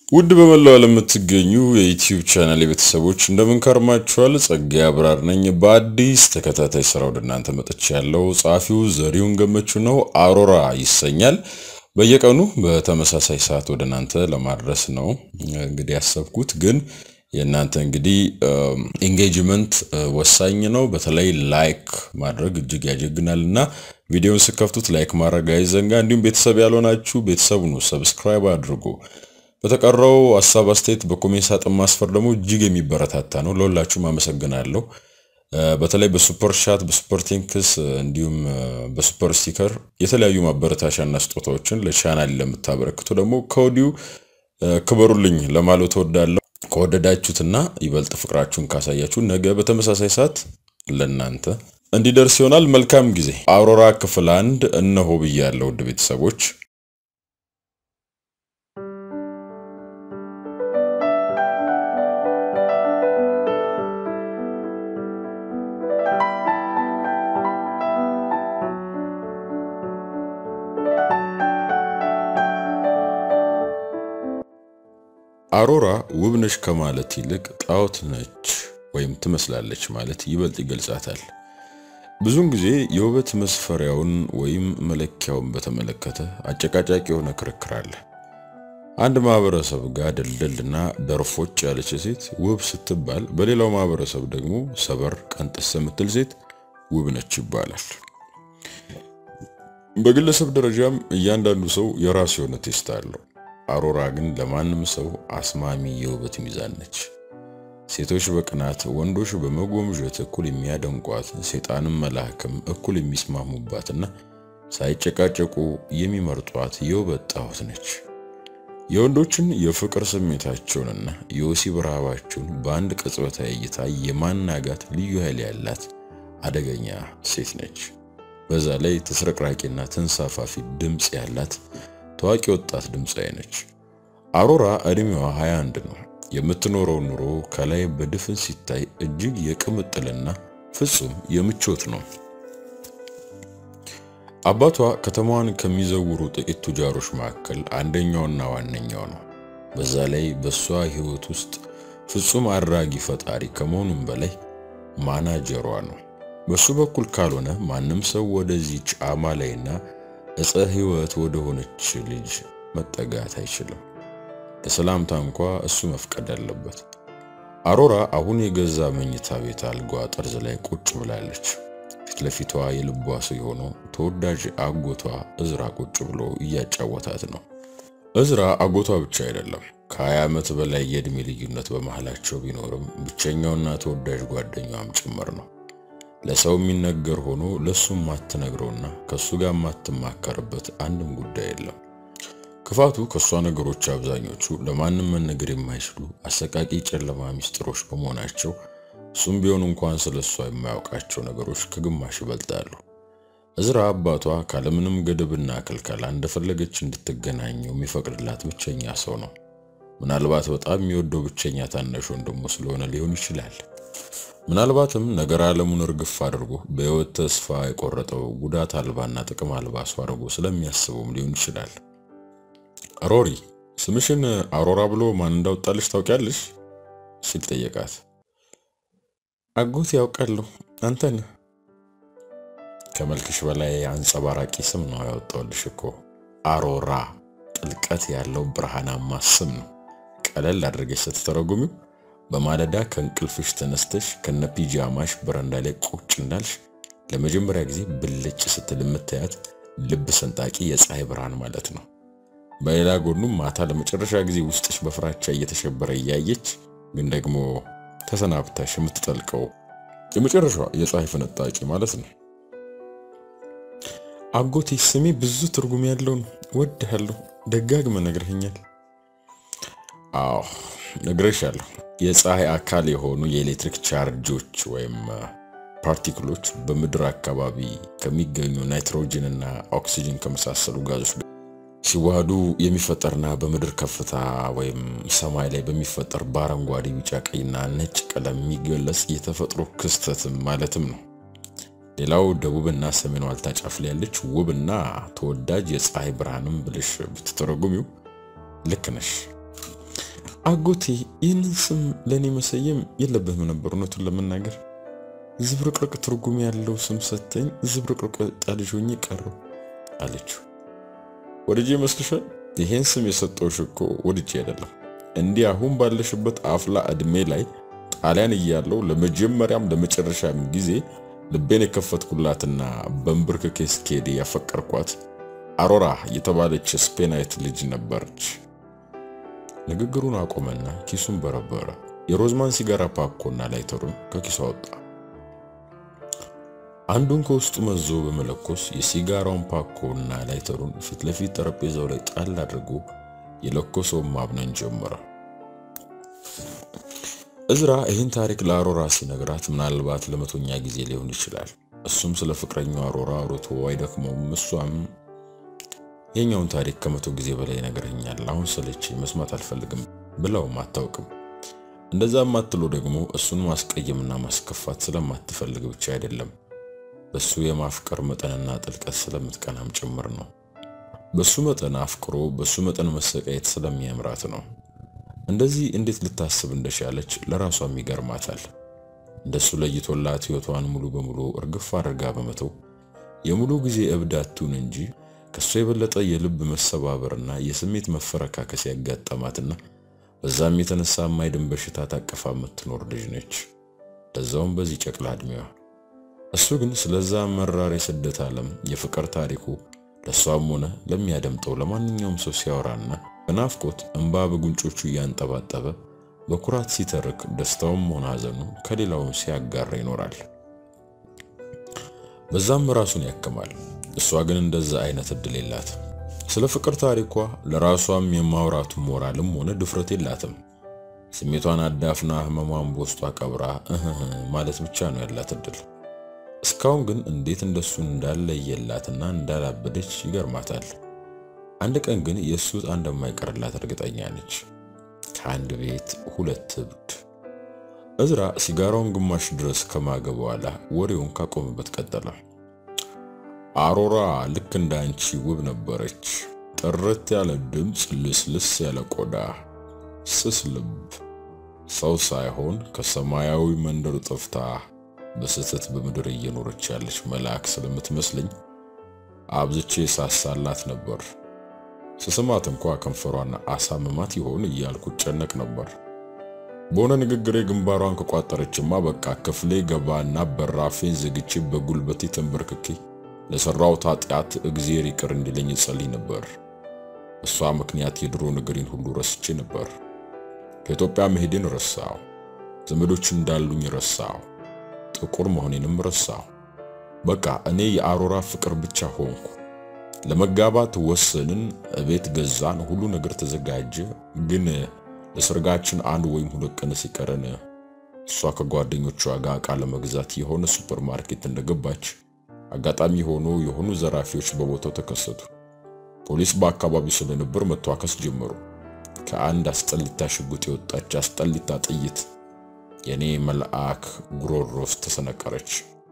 ውድ በመላው ዓለም የምትገኙ የዩቲዩብ ቻናል ቤተሰቦች እንደምን ከርማችኋል? ጸጋዬ አብራር ነኝ። በአዲስ ተከታታይ ስራ ወደ እናንተ መጥቼ ያለው ጸሐፊው ዘሪሁን ገመቹ ነው። አሮራ ይሰኛል። በየቀኑ በተመሳሳይ ሰዓት ወደ እናንተ ለማድረስ ነው እንግዲህ ያሰብኩት። ግን የእናንተ እንግዲህ ኤንጌጅመንት ወሳኝ ነው። በተለይ ላይክ ማድረግ እጅግ ያጀግናል እና ቪዲዮን ስከፍቱት ላይክ ማድረግ አይዘንጋ። እንዲሁም ቤተሰብ ያልሆናችሁ ቤተሰብ ነው፣ ሰብስክራይብ አድርጉ። በተቀረው ሀሳብ አስተያየት በኮሜንት ሳጥን ማስፈር ደግሞ እጅግ የሚበረታታ ነው። ለሁላችሁም አመሰግናለሁ። በተለይ በሱፐር ሻት፣ በሱፐር ቲንክስ እንዲሁም በሱፐር ስቲከር የተለያዩ ማበረታሻና ስጦታዎችን ለቻናል ለምታበረክቱ ደግሞ ከወዲሁ ክበሩልኝ ለማለት እወዳለሁ። ከወደዳችሁትና ይበልጥ ፍቅራችሁን ካሳያችሁ ነገ በተመሳሳይ ሰዓት ለእናንተ እንዲደርስ ይሆናል። መልካም ጊዜ። አውሮራ ክፍል አንድ እነሆ ብያለሁ ውድ ቤተሰቦች። አሮራ ውብ ነች ከማለት ይልቅ ጣዖት ነች ወይም ትመስላለች ማለት ይበልጥ ይገልጻታል። ብዙውን ጊዜ የውበት መስፈሪያውን ወይም መለኪያውን በተመለከተ አጨቃጫቂ የሆነ ክርክር አለ። አንድ ማህበረሰብ ጋር ደልደልና ደርፎች ያለች ሴት ውብ ስትባል፣ በሌላው ማህበረሰብ ደግሞ ሰበር ቀንጥስ የምትል ሴት ውብ ነች ይባላል። በግለሰብ ደረጃም እያንዳንዱ ሰው የራሱ የሆነ ቴስት አለው። አሮራ ግን ለማንም ሰው አስማሚ የውበት ሚዛን ነች። ሴቶች በቅናት ወንዶች በመጎምዠት እኩል የሚያደንቋት፣ ሴጣንም መልአክም እኩል የሚስማሙባትና ሳይጨቃጨቁ የሚመርጧት የውበት ጣዖት ነች። የወንዶችን የፍቅር ስሜታቸውንና የወሲብ ረሃባቸውን በአንድ ቅጽበታዊ እይታ የማናጋት ልዩ ኃይል ያላት አደገኛ ሴት ነች። በዛ ላይ ተስረቅራቂና ተንሳፋፊ ድምፅ ያላት ታዋቂ ወጣት ድምፃዊ ነች። አሮራ እድሜዋ 21 ነው። የምትኖረው ኑሮ ከላይ በድፍን ሲታይ እጅግ የቅምጥልና ፍጹም የምቾት ነው። አባቷ ከተማዋን ከሚዘውሩ ጥቂት ቱጃሮች መካከል አንደኛውና ዋነኛው ነው። በዛ ላይ በሷ ሕይወት ውስጥ ፍጹም አድራጊ ፈጣሪ ከመሆኑም በላይ ማናጀሯ ነው። በሱ በኩል ካልሆነ ማንም ሰው ወደዚች አማላይና እፀ ሕይወት ወደ ሆነች ልጅ መጠጋት አይችልም። ለሰላምታ እንኳ እሱ መፍቀድ አለበት። አሮራ አሁን የገዛ መኝታ ቤት አልጋዋ ጠርዝ ላይ ቁጭ ብላለች። ፊት ለፊቷ የልቧ ሰው የሆነው ተወዳጅ አጎቷ እዝራ ቁጭ ብሎ እያጫወታት ነው። እዝራ አጎቷ ብቻ አይደለም፣ ከ20 ዓመት በላይ የዕድሜ ልዩነት በመሃላቸው ቢኖርም ብቸኛውና ተወዳጅ ጓደኛዋም ጭምር ነው። ለሰው የሚነገር ሆኖ ለሱ ማትነግረውና ከሱ ጋር ማትማከርበት አንድም ጉዳይ የለም። ክፋቱ ከሷ ነገሮች አብዛኞቹ ለማንም መነገር የማይችሉ አሰቃቂ ጨለማ ሚስጥሮች በመሆናቸው እሱም ቢሆን እንኳን ስለሷ የማያውቃቸው ነገሮች ከግማሽ ይበልጣሉ። እዝራ አባቷ ካለምንም ገደብና ክልከላ እንደፈለገች እንድትገናኘው የሚፈቅድላት ብቸኛ ሰው ነው። ምናልባት በጣም የሚወደው ብቸኛ ታናሽ ወንድሙ ስለሆነ ሊሆን ይችላል። ምናልባትም ነገር ዓለሙን እርግፍ አድርጎ በሕይወት ተስፋ የቆረጠው ጉዳት አልባና ጥቅም አልባ ሰው አድርጎ ስለሚያስበውም ሊሆን ይችላል። ሮሪ ስምሽን አሮራ ብሎ ማን እንዳወጣልሽ ታውቂያለሽ? ሲል ጠየቃት። አጎት ያውቃለሁ፣ አንተን ከመልክሽ በላይ አንጸባራቂ ስም ነው ያወጣልሽ እኮ አሮራ። ጥልቀት ያለው ብርሃናማ ስም ነው። ቀለል አድርገሽ ስትተረጉሚው በማለዳ ከእንቅልፍሽ ተነስተሽ ከነ ፒጃማሽ በረንዳ ላይ ቁጭ እንዳልሽ ለመጀመሪያ ጊዜ ብልጭ ስትል የምታያት ልብ ሰንጣቂ የፀሐይ ብርሃን ማለት ነው። በሌላ ጎኑም ማታ ለመጨረሻ ጊዜ ውስጥሽ በፍራቻ እየተሸበረ እያየች ግን ደግሞ ተሰናብታሽ የምትጠልቀው የመጨረሻ የፀሐይ ፍንጣቂ ማለት ነው። አጎቴ ስሜ ብዙ ትርጉም ያለው ነው። ወድሃለሁ። ደጋግመ ነግረኸኛል። አዎ ነግሬሻለሁ። የፀሐይ አካል የሆኑ የኤሌክትሪክ ቻርጆች ወይም ፓርቲክሎች በምድር አካባቢ ከሚገኙ ናይትሮጅን እና ኦክሲጅን ከመሳሰሉ ጋዞች ሲዋሃዱ የሚፈጠርና በምድር ከፍታ ወይም ሰማይ ላይ በሚፈጠር በአረንጓዴ፣ ቢጫ፣ ቀይና ነጭ ቀለም የሚገለጽ የተፈጥሮ ክስተትም ማለትም ነው። ሌላው ደቡብና ሰሜን ዋልታ ጫፍ ላይ ያለች ውብና ተወዳጅ የፀሐይ ብርሃንም ብልሽ ብትተረጉሚው ልክ ነሽ። አጎቴ ይህንን ስም ለእኔ መሰየም የለብህም ነበር። እውነቱን ለመናገር ዝብርቅርቅ ትርጉም ያለው ስም ሰተኝ ዝብርቅርቅ ጣልጅ ሆኜ ቀረው አለችው። ወድጄ ይመስልሻል? ይሄን ስም የሰጠውሽ እኮ ወድጄ አይደለም። እንዲህ አሁን ባለሽበት አፍላ እድሜ ላይ ጣሊያን እያለው ለመጀመሪያም ለመጨረሻም ጊዜ ልቤን የከፈትኩላትና በንብርክኬ ስኬድ ያፈቀርኳት አሮራ የተባለች ስፔናዊት ልጅ ነበረች። ንግግሩን አቆመና ኪሱን በረበረ። የሮዝማን ሲጋራ ፓኮና ላይተሩን ከኪሱ አወጣ። አንዱን ከውስጡ መዞ በመለኮስ የሲጋራውን ፓኮና ላይተሩን ፊት ለፊት ጠረጴዛው ላይ ጣል አድርጎ የለኮሰውን ማብነን ጀመረ። እዝራ ይህን ታሪክ ለአሮራ ሲነግራት ምናልባት ለመቶኛ ጊዜ ሊሆን ይችላል። እሱም ስለ ፍቅረኛው አሮራ አውርቶ አይደክመውም። እሷም የኛውን ታሪክ ከመቶ ጊዜ በላይ ይነግረኛል፣ አሁን ሰለቸኝ፣ መስማት አልፈልግም ብለውም አታውቅም። እንደዛ ማትለው ደግሞ እሱን ማስቀየምና ማስከፋት ስለማትፈልግ ብቻ አይደለም፣ በሱ የማፍቀር መጠንና ጥልቀት ስለምትቀናም ጭምር ነው። በሱ መጠን አፍቅሮ በሱ መጠን መሰቃየት ስለሚያምራት ነው። እንደዚህ እንዴት ልታስብ እንደቻለች ለራሷም ይገርማታል። እንደሱ ለይቶላት ሕይወቷን ሙሉ በሙሉ እርግፍ አድርጋ በመተው የሙሉ ጊዜ እብድ አትሁን እንጂ ከሱ የበለጠ የልብ መሰባበርና የስሜት መፈረካከስ ያጋጠማትና በዛም የተነሳ የማይድን በሽታ ታቀፋ የምትኖር ልጅ ነች። ለዛውም በዚህ ጨቅላ ዕድሜዋ። እሱ ግን ስለዛ መራር የስደት ዓለም የፍቅር ታሪኩ ለእሷም ሆነ ለሚያደምጠው ለማንኛውም ሰው ሲያወራና በናፍቆት እንባ በጉንጮቹ እያንጠባጠበ በኩራት ሲተርክ ደስታውም ሆነ ሐዘኑ ከሌላውም ሲያጋራ ይኖራል። በዛም ራሱን ያክማል። እሷ ግን እንደዛ አይነት እድል የላት። ስለ ፍቅር ታሪኳ ለራሷም የማውራቱ ሞራልም ሆነ ድፍረት የላትም። ስሜቷን አዳፍና ህመሟን በውስጧ ቀብራ እህ ማለት ብቻ ነው ያላት እድል። እስካሁን ግን እንዴት እንደሱ እንዳለየላትና እንዳላበደች ይገርማታል። አንድ ቀን ግን የእሱ ዕጣ እንደማይቀርላት እርግጠኛ ነች። ከአንድ ቤት ሁለት እብድ። እዝራ ሲጋራውን ግማሽ ድረስ ከማገ በኋላ ወሬውን ካቆመበት ቀጠለ። አሮራ ልክ እንደ አንቺ ውብ ነበረች። ጥርት ያለ ድምፅ፣ ልስልስ ያለ ቆዳ፣ ስስ ልብ፣ ሰው ሳይሆን ከሰማያዊ መንደር ጠፍታ በስህተት በምድር እየኖረች ያለች መልአክ ስለምትመስለኝ አብዝቼ ሳሳላት ነበር። ስስማት እንኳ ከንፈሯን አሳምማት ይሆን እያልኩ ጨነቅ ነበር። በሆነ ንግግሬ ግንባሯን ከቋጠረችማ በቃ ክፍሌ ገባና በራፌን ዘግቼ በጉልበቴ ተንበርክኬ ለሰራሁት ኃጢአት እግዜር ይቅር እንዲለኝ ጸልይ ነበር። እሷ ምክንያት የድሮ ነገሬን ሁሉ ረስቼ ነበር። ከኢትዮጵያ መሄዴን ረሳው። ዘመዶች እንዳሉኝ ረሳው። ጥቁር መሆኔንም ረሳው። በቃ እኔ የአሮራ ፍቅር ብቻ ሆንኩ። ለመጋባት ወሰንን፣ እቤት ገዛን፣ ሁሉ ነገር ተዘጋጀ። ግን ለሰርጋችን አንድ ወይም ሁለት ቀን ሲቀረን እሷ ከጓደኞቿ ጋር ዕቃ ለመግዛት የሆነ ሱፐር ማርኬት እንደገባች አጋጣሚ ሆኖ የሆኑ ዘራፊዎች በቦታው ተከሰቱ። ፖሊስ በአካባቢው ስለነበር መተዋከስ ጀመሩ። ከአንድ አስጠሊታ ሽጉጥ የወጣች አስጠሊታ ጥይት የኔ መልአክ ጉሮሮ ውስጥ ተሰነቀረች።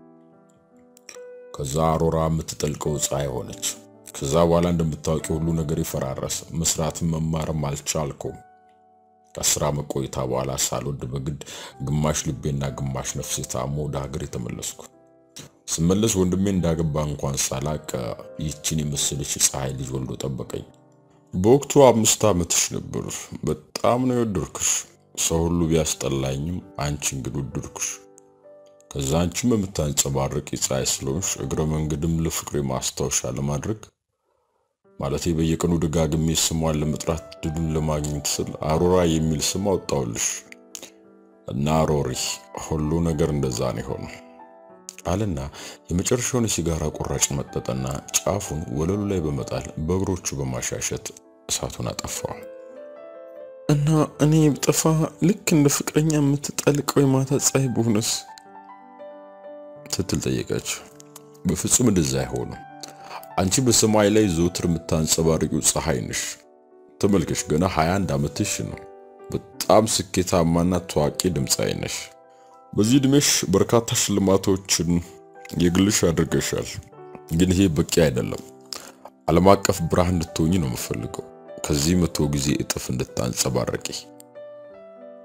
ከዛ አሮራ የምትጠልቀው ፀሐይ ሆነች። ከዛ በኋላ እንደምታወቂ ሁሉ ነገር ይፈራረስ። መስራትም መማርም አልቻልኩም። ከአስር ዓመት ቆይታ በኋላ ሳልወድ በግድ ግማሽ ልቤና ግማሽ ነፍሴ ታሞ ወደ ሀገር የተመለስኩ። ስመለስ ወንድሜ እንዳገባ እንኳን ሳላቅ ይህችን የመሰለች ፀሐይ ልጅ ወልዶ ጠበቀኝ። በወቅቱ አምስት ዓመትሽ ነበር። በጣም ነው የወደድኩሽ። ሰው ሁሉ ቢያስጠላኝም አንቺን ግን ወደድኩሽ። ከዛ አንቺም የምታንጸባርቅ ፀሐይ ስለሆንሽ እግረ መንገድም ለፍቅሬ ማስታወሻ ለማድረግ ማለቴ በየቀኑ ደጋግሜ ስሟን ለመጥራት ድሉን ለማግኘት ስል አሮራ የሚል ስም አወጣውልሽ እና ሮሪ ሁሉ ነገር እንደዛ ነው የሆነው አለና የመጨረሻውን የሲጋራ ቁራጭ መጠጠና ጫፉን ወለሉ ላይ በመጣል በእግሮቹ በማሻሸት እሳቱን አጠፋው። እና እኔ ብጠፋ ልክ እንደ ፍቅረኛ የምትጠልቀው የማታ ፀሐይ በሆነስ ስትል ጠየቀች። በፍጹም እንደዛ አይሆንም። አንቺ በሰማይ ላይ ዘውትር የምታንጸባርቂው ፀሐይ ነሽ። ተመልከሽ፣ ገና 21 ዓመትሽ ነው። በጣም ስኬታማና ታዋቂ ድምፃዊ ነሽ። በዚህ ዕድሜሽ በርካታ ሽልማቶችን የግልሽ አድርገሻል። ግን ይሄ በቂ አይደለም። ዓለም አቀፍ ብርሃን እንድትሆኝ ነው የምፈልገው። ከዚህ መቶ ጊዜ እጥፍ እንድታንጸባረቂ።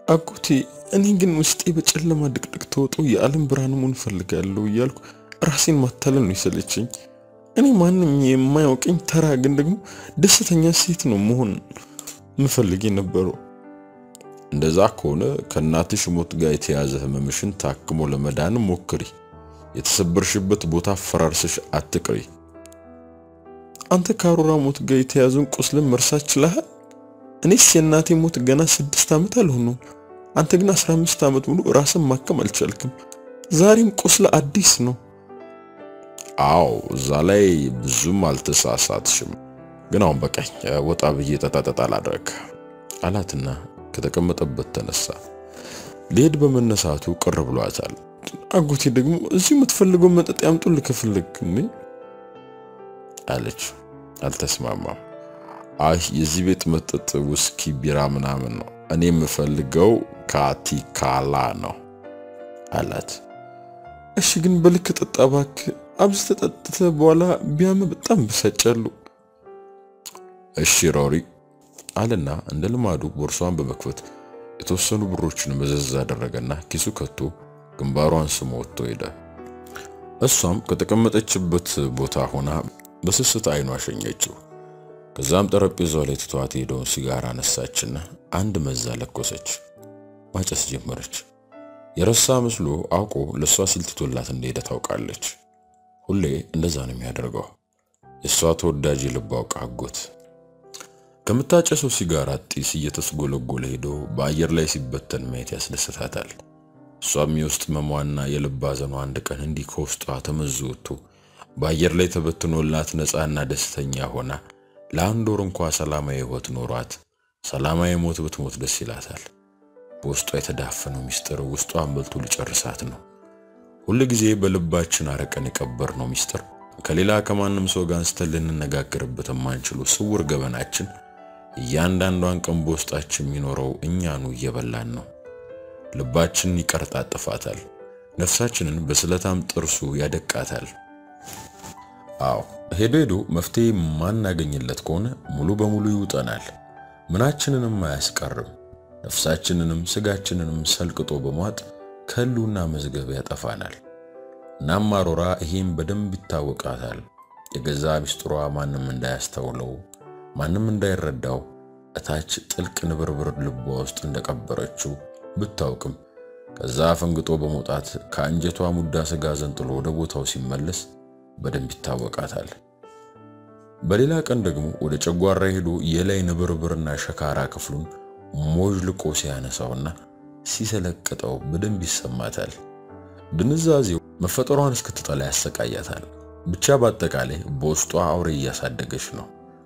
አጎቴ እኔ ግን ውስጤ በጨለማ ድቅድቅ ተወጦ የዓለም ብርሃን መሆን እፈልጋለሁ እያልኩ ራሴን ማታለል ነው የሰለችኝ። እኔ ማንም የማያውቀኝ ተራ ግን ደግሞ ደስተኛ ሴት ነው መሆን ምፈልግ የነበረው። እንደዛ ከሆነ ከእናትሽ ሞት ጋር የተያዘ ህመምሽን ታክሞ ለመዳን ሞክሪ። የተሰበርሽበት ቦታ ፈራርስሽ አትቅሪ። አንተ ከአሮራ ሞት ጋር የተያዘውን ቁስልን መርሳት ችለሃል? እኔስ የእናቴ ሞት ገና ስድስት ዓመት አልሆነውም። አንተ ግን አስራ አምስት ዓመት ሙሉ ራስን ማከም አልቻልክም። ዛሬም ቁስለ አዲስ ነው። አዎ እዛ ላይ ብዙም አልተሳሳትሽም። ግን አሁን በቃኝ፣ ወጣ ብዬ ጠጣጠጣ ላድረግ አላትና ከተቀመጠበት ተነሳ። ሊሄድ በመነሳቱ ቅር ብሏታል። አጎቴ ደግሞ እዚሁ የምትፈልገው መጠጥ ያምጡ ልከፍልግ እንዴ አለች። አልተስማማም። አይ የዚህ ቤት መጠጥ ውስኪ፣ ቢራ ምናምን ነው። እኔ የምፈልገው ካቲካላ ነው አላት። እሺ ግን በልክ ጠጣ እባክህ። አብዝተህ ጠጥተህ በኋላ ቢያምህ በጣም ብሰጫሉ። እሺ ሮሪ አለና እንደ ልማዱ ቦርሷን በመክፈት የተወሰኑ ብሮችን መዘዝ አደረገና ኪሱ ከቶ ግንባሯን ስሞ ወጥቶ ሄደ። እሷም ከተቀመጠችበት ቦታ ሆና በስስት አይኗ ሸኘችው። ከዛም ጠረጴዛው ላይ ትቷት ሄደውን ሲጋራ አነሳችና አንድ መዛ ለኮሰች። ማጨስ ጀመረች። የረሳ መስሎ አውቆ ለእሷ ሲል ትቶላት እንደሄደ ታውቃለች። ሁሌ እንደዛ ነው የሚያደርገው። የእሷ ተወዳጅ የልብ አውቃ አጎት ከምታጨሰው ሲጋራ ጢስ እየተስጎለጎለ ሄዶ በአየር ላይ ሲበተን ማየት ያስደስታታል። እሷም የውስጥ መሟና የልብ ሐዘኗ አንድ ቀን እንዲህ ከውስጧ ተመዞ ወጥቶ በአየር ላይ ተበትኖላት ነፃና ደስተኛ ሆና ለአንድ ወር እንኳ ሰላማዊ ሕይወት ኖሯት ሰላማዊ ሞት ብትሞት ደስ ይላታል። በውስጧ የተዳፈነው ሚስጥር ውስጧን በልቶ ሊጨርሳት ነው። ሁል ጊዜ በልባችን አረቀን የቀበርነው ሚስጥር ከሌላ ከማንም ሰው ጋር አንስተን ልንነጋገርበት የማንችሉ ስውር ገበናችን እያንዳንዷን ቀን በውስጣችን የሚኖረው እኛኑ እየበላን ነው። ልባችንን ይቀርጣጥፋታል። ነፍሳችንን በስለታም ጥርሱ ያደቃታል። አዎ ሄዶ ሄዶ መፍትሄ ማናገኝለት ከሆነ ሙሉ በሙሉ ይውጠናል። ምናችንንም አያስቀርም። ነፍሳችንንም ስጋችንንም ሰልቅጦ በሟጥ ከህልውና መዝገብ ያጠፋናል። እናም አሮራ ይሄም በደንብ ይታወቃታል። የገዛ ሚስጥሯ ማንም እንዳያስተውለው ማንም እንዳይረዳው እታች ጥልቅ ንብርብር ልቧ ውስጥ እንደቀበረችው ብታውቅም ከዛ ፈንግጦ በመውጣት ከአንጀቷ ሙዳ ስጋ ዘንጥሎ ወደ ቦታው ሲመለስ በደንብ ይታወቃታል። በሌላ ቀን ደግሞ ወደ ጨጓራ ሄዶ የላይ ንብርብርና ሸካራ ክፍሉን ሞዥልቆ ሲያነሳውና ሲሰለቅጠው በደንብ ይሰማታል። ድንዛዜው መፈጠሯን እስክትጠላ ያሰቃያታል። ብቻ በአጠቃላይ በውስጧ አውሬ እያሳደገች ነው።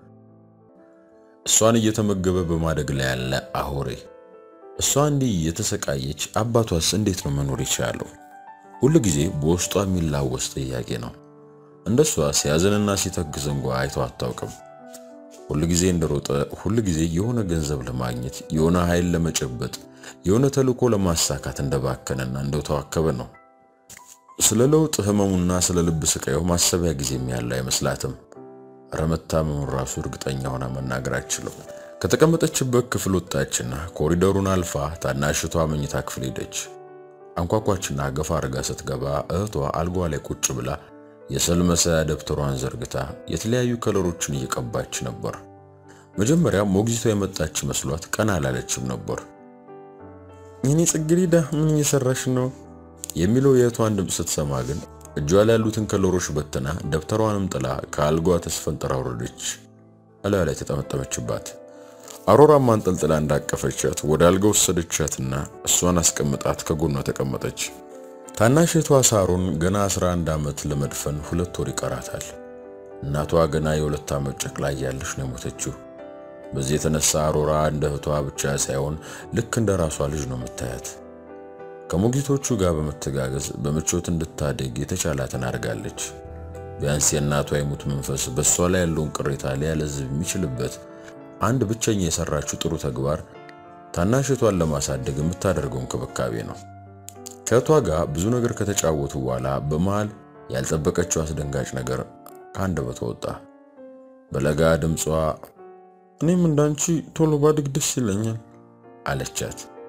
እሷን እየተመገበ በማደግ ላይ ያለ አውሬ። እሷ እንዲህ የተሰቃየች አባቷስ እንዴት ነው መኖር የቻለው? ሁል ጊዜ በውስጧ የሚላወስ ጥያቄ ነው። እንደሷ ሲያዝንና ሲተክዝ እንኳ አይቶ አታውቅም። ሁል ጊዜ እንደሮጠ፣ ሁል ጊዜ የሆነ ገንዘብ ለማግኘት፣ የሆነ ኃይል ለመጨበጥ፣ የሆነ ተልዕኮ ለማሳካት እንደባከነና እንደተዋከበ ነው። ስለ ለውጥ ህመሙና ስለ ልብ ስቃዩ ማሰቢያ ጊዜም ያለው አይመስላትም። ረመታመሙን ራሱ እርግጠኛ ሆና መናገር አትችልም። ከተቀመጠችበት ክፍል ወጣችና ኮሪደሩን አልፋ ታናሽቷ መኝታ ክፍል ሄደች። አንኳኳችና ገፋ አድርጋ ስትገባ እህቷ አልጓ ላይ ቁጭ ብላ የስዕል መሳያ ደብተሯን ዘርግታ የተለያዩ ከለሮችን እየቀባች ነበር። መጀመሪያ ሞግዚቷ የመጣች መስሏት ቀና አላለችም ነበር። የኔ ጽጌረዳ ምን እየሰራሽ ነው? የሚለው የእህቷን ድምፅ ስትሰማ ግን እጇ ላይ ያሉትን ከለሮች በትና ደብተሯንም ጥላ ከአልጓ ተስፈንጥራ ወረደች። እላዩ ላይ ተጠመጠመችባት። አሮራም አንጠልጥላ እንዳቀፈቻት ወደ አልጋ ወሰደቻትና እሷን አስቀምጣት ከጎኗ ተቀመጠች። ታናሽቷ ሳሮን ገና 11 ዓመት ለመድፈን ሁለት ወር ይቀራታል። እናቷ ገና የሁለት ዓመት ጨቅላ እያለች ነው የሞተችው። በዚህ የተነሳ አሮራ እንደ እህቷ ብቻ ሳይሆን ልክ እንደ ራሷ ልጅ ነው የምታያት። ከሞግዚቶቹ ጋር በመተጋገዝ በምቾት እንድታደግ የተቻላትን አድርጋለች። ቢያንስ የእናቷ የሙት መንፈስ በእሷ ላይ ያለውን ቅሬታ ሊያለዝብ የሚችልበት አንድ ብቸኛ የሰራችው ጥሩ ተግባር ታናሽቷን ለማሳደግ የምታደርገው እንክብካቤ ነው። ከእህቷ ጋር ብዙ ነገር ከተጫወቱ በኋላ በመሃል ያልጠበቀችው አስደንጋጭ ነገር ከአንደበቷ ወጣ። በለጋ ድምጿ እኔም እንዳንቺ ቶሎ ባድግ ደስ ይለኛል አለቻት።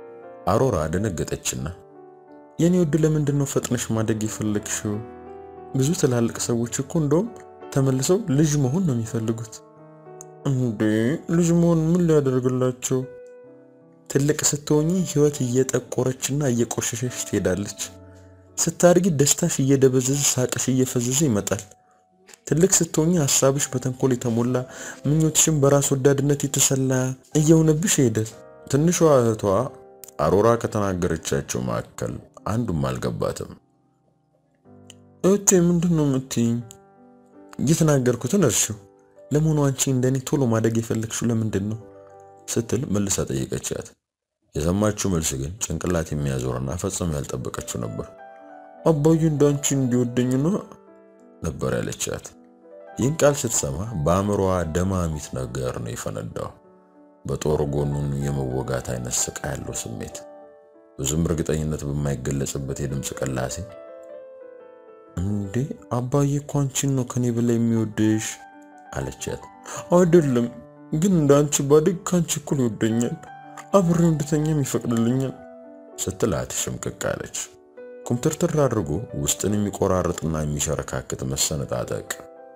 አሮራ ደነገጠችና የኔ ውድ ለምንድን ነው ፈጥነሽ ማደግ የፈለግሽው? ብዙ ትላልቅ ሰዎች እኮ እንደውም ተመልሰው ልጅ መሆን ነው የሚፈልጉት። እንዴ ልጅ መሆን ምን ሊያደርግላቸው? ትልቅ ስትሆኚ ህይወት እየጠቆረችና እየቆሸሸች ትሄዳለች። ስታድጊ ደስታሽ እየደበዘዘ ሳቅሽ እየፈዘዘ ይመጣል። ትልቅ ስትሆኚ ሀሳብሽ በተንኮል የተሞላ ምኞትሽም በራስ ወዳድነት የተሰላ እየሆነብሽ ይሄዳል። ትንሿ እህቷ አሮራ ከተናገረቻቸው መካከል አንዱም አልገባትም። እህቴ ምንድን ነው የምትይኝ? እየተናገርኩትን እርሺው። ለመሆኑ አንቺ እንደኔ ቶሎ ማደግ የፈለግሽው ለምንድን ነው ስትል መልሳ ጠየቀቻት። የሰማችው መልስ ግን ጭንቅላት የሚያዞርና ፈጽሞ ያልጠበቀችው ነበር። አባዬ እንዳንቺ እንዲወደኝ ነው ነበር ያለቻት። ይህን ቃል ስትሰማ በአእምሮዋ ደማሚት ነገር ነው የፈነዳው። በጦር ጎኑን የመወጋት አይነት ስቃ ያለው ስሜት ብዙም እርግጠኝነት በማይገለጽበት የድምፅ ቅላሴ እንዴ አባዬ እኮ አንቺን ነው ከኔ በላይ የሚወድሽ አለቻት። አይደለም ግን እንደ አንቺ ባድግ ከአንቺ እኩል ይወደኛል፣ አብሬው እንድተኛም ይፈቅድልኛል ስትላት ሽምቅቅ አለች። ኩምትርትር አድርጎ ውስጥን የሚቆራርጥና የሚሸረካክት መሰነጣጠቅ።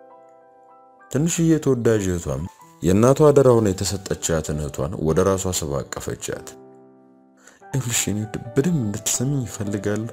ትንሽዬ ተወዳጅ እህቷም የእናቷ አደራ ሆና የተሰጠቻትን እህቷን ወደ ራሷ ስባ አቀፈቻት። ይኸውልሽ የኔ ውድ በደንብ እንድትሰሚኝ ይፈልጋለሁ።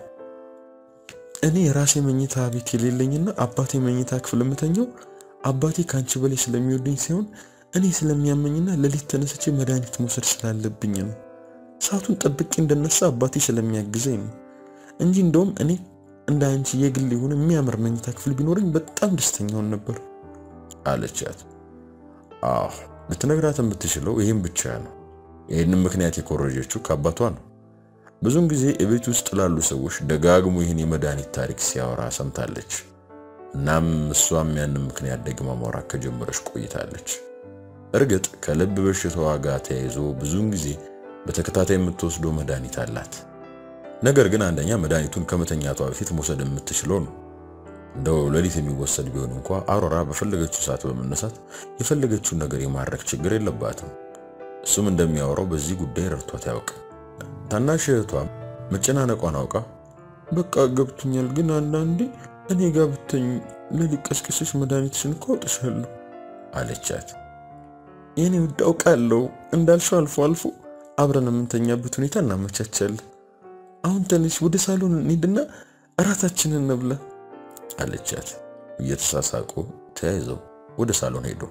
እኔ የራሴ መኝታ ቤት የሌለኝና አባቴ መኝታ ክፍል የምተኛው አባቴ ከአንቺ በላይ ስለሚወደኝ ሳይሆን እኔ ስለሚያመኝና ሌሊት ተነስቼ መድኃኒት መውሰድ ስላለብኝ ነው። ሰዓቱን ጠብቄ እንደነሳ አባቴ ስለሚያግዘኝ ነው እንጂ እንደውም እኔ እንደ አንቺ የግል የሆነ የሚያምር መኝታ ክፍል ቢኖረኝ በጣም ደስተኛውን ነበር አለቻት። አዎ ልትነግራት የምትችለው ይህም ብቻ ነው። ይህንም ምክንያት የኮረጀችው ከአባቷ ነው። ብዙውን ጊዜ እቤት ውስጥ ላሉ ሰዎች ደጋግሞ ይህን የመድኃኒት ታሪክ ሲያወራ ሰምታለች። እናም እሷም ያንን ምክንያት ደግማ ማውራት ከጀመረች ቆይታለች። እርግጥ ከልብ በሽታዋ ጋር ተያይዞ ብዙውን ጊዜ በተከታታይ የምትወስደው መድኃኒት አላት። ነገር ግን አንደኛ መድኃኒቱን ከመተኛቷ በፊት መውሰድ የምትችለው ነው። እንደው ሌሊት የሚወሰድ ቢሆን እንኳ አሮራ በፈለገችው ሰዓት በመነሳት የፈለገችውን ነገር የማድረግ ችግር የለባትም። እሱም እንደሚያወራው በዚህ ጉዳይ ረድቷት ያውቅ። ታናሽ እህቷም መጨናነቋን አውቃ በቃ ገብቶኛል፣ ግን አንዳንዴ እኔ ጋር ብተኝ ሌሊት ቀስቅሰሽ መድኃኒትሽን እኮ አውጥሻለሁ አለቻት። የኔ ውድ አውቃለሁ እንዳልሽው አልፎ አልፎ አብረን የምንተኛበት ሁኔታ እናመቻቻለን። አሁን ትንሽ ወደ ሳሎን እንሂድና እራታችንን እንብላ አለቻት። እየተሳሳቁ ተያይዘው ወደ ሳሎን ሄዱ።